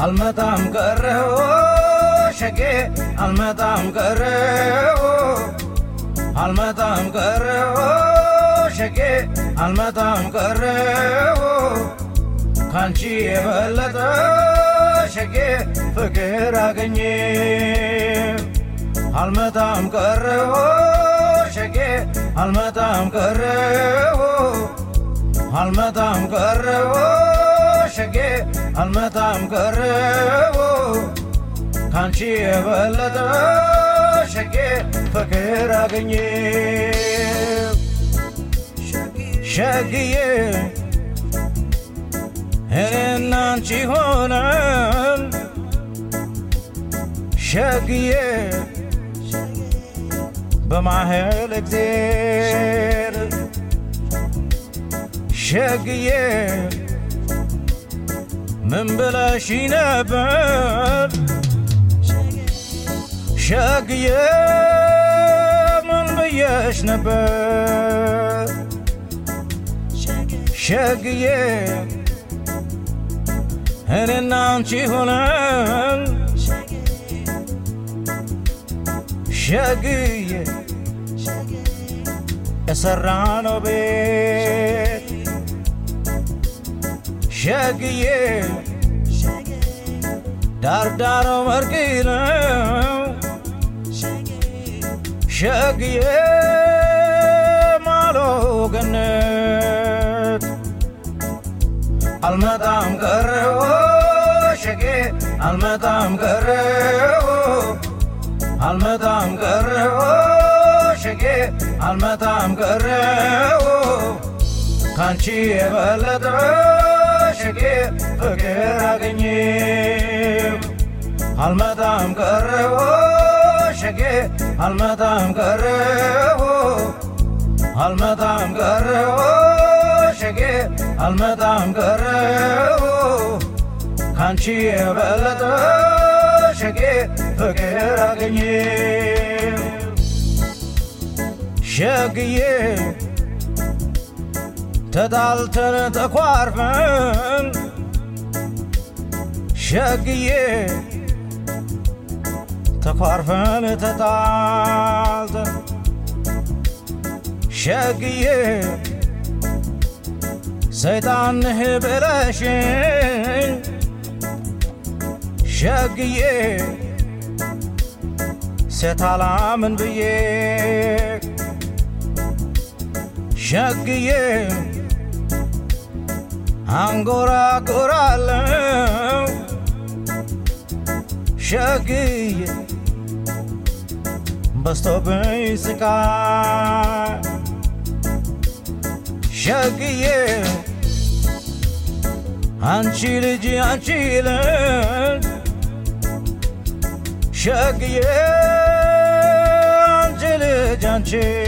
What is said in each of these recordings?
አልመጣም ቀረው ሸጌ አልመጣም ቀረው አልመጣም ቀረው ሸጌ አልመጣም ቀረው ካንቺ የበለጠ ሸጌ ፍቅር አገኘ አልመጣም ቀረው ሸጌ አልመጣም ቀረው አልመጣም ቀረው ሸጌ አልመጣም ቀረው ካንቺ የበለጠ ሸጌ ፍቅር አገኘ ሸግዬ እኔና አንቺ ሆነን ሸግዬ በማህል እግዜር ሸግዬ ምን ብለሽ ነበር ሸግዬ ምን ብየሽ ነበር ሸግዬ እኔና አንቺ ሆነን ሸግዬ የሰራነው ቤት ሸግዬ ዳርዳሮ መርቂ ነው ሸግዬ ማሎ ገነት አልመጣም ቀረው ሸጌ አልመጣም ቀረው አልመጣም ቀረው ሸጌ አልመጣም ቀረው ካንቺ የበለጠ ሸጌ ፍቅር አገኘው አልመጣም ቀረው ሸጌ አልመጣም ቀረው አልመጣም ቀረው ሸጌ አልመጣም ቀረው ካንቺ የበለጠ ሸጌ ፍቅር አገኘው ሸግዬ ተጣልተን ተኳርፈን ሸግዬ ተኳርፈን ተጣልተን ሸግዬ ሰይጣንህ ብለሽኝ ሸግዬ ሴት አላምን ብዬ ሸግዬ አንጎራጎራለው ሸግዬ በስቶብኝ ስቃይ ሸግዬ አንቺ ልጅ አንቺ ልጅ ሸግዬ አንቺ ልጅ አንቺ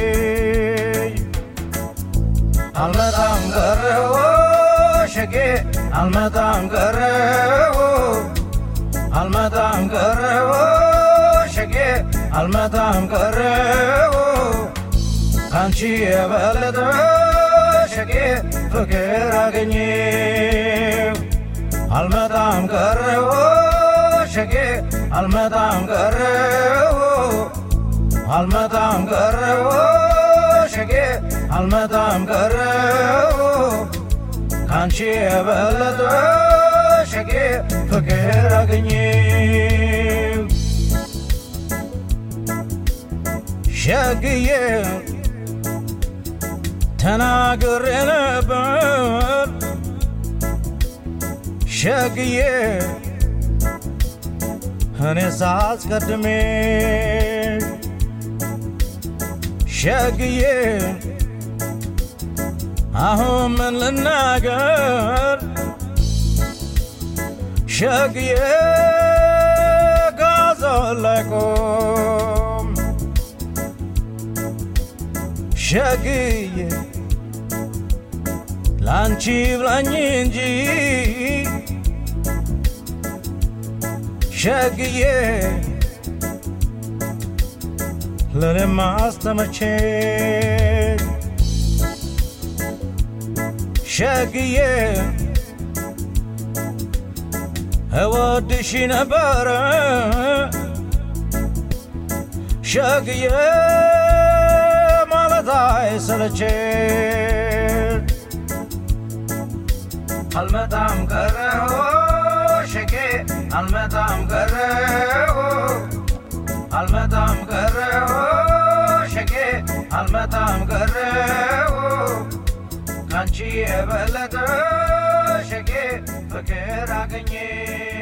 አልመጣም ቀረው ሸጌ አልመጣም ቀረው አልመጣም ቀረው ሸጌ አልመጣም ቀረው ካንቺ የበለጠ ሸጌ ፍቅር አገኘው አልመጣም ቀረው ሸጌ አልመጣም ቀረው አልመጣም ቀረው ሸጌ አልመጣም ቀረው ካንቺ የበለጠ ሸጌ ፍቅር አገኘው ሸግዬ ተናግሬ ነበር ሸግዬ እኔ ሳስቀድሜ ሸግዬ አሁን ምን ልናገር ሸግዬ ጋዞን ላይ ቆም ሸግዬ ላንቺ ብላኝ እንጂ ሸግዬ ለኔም አስተመቼ ሸግዬ እወድሽ ነበረ ሸግዬ ማለት አይሰለችን አልመጣም ቀረሁ ሸጌ አልመጣም ቀረሁ አልመጣም ቀረሁ ሸጌ አልመጣም ቀረሁ ካንቺ የበለጠ ሸጌ ፍቅር አገኘ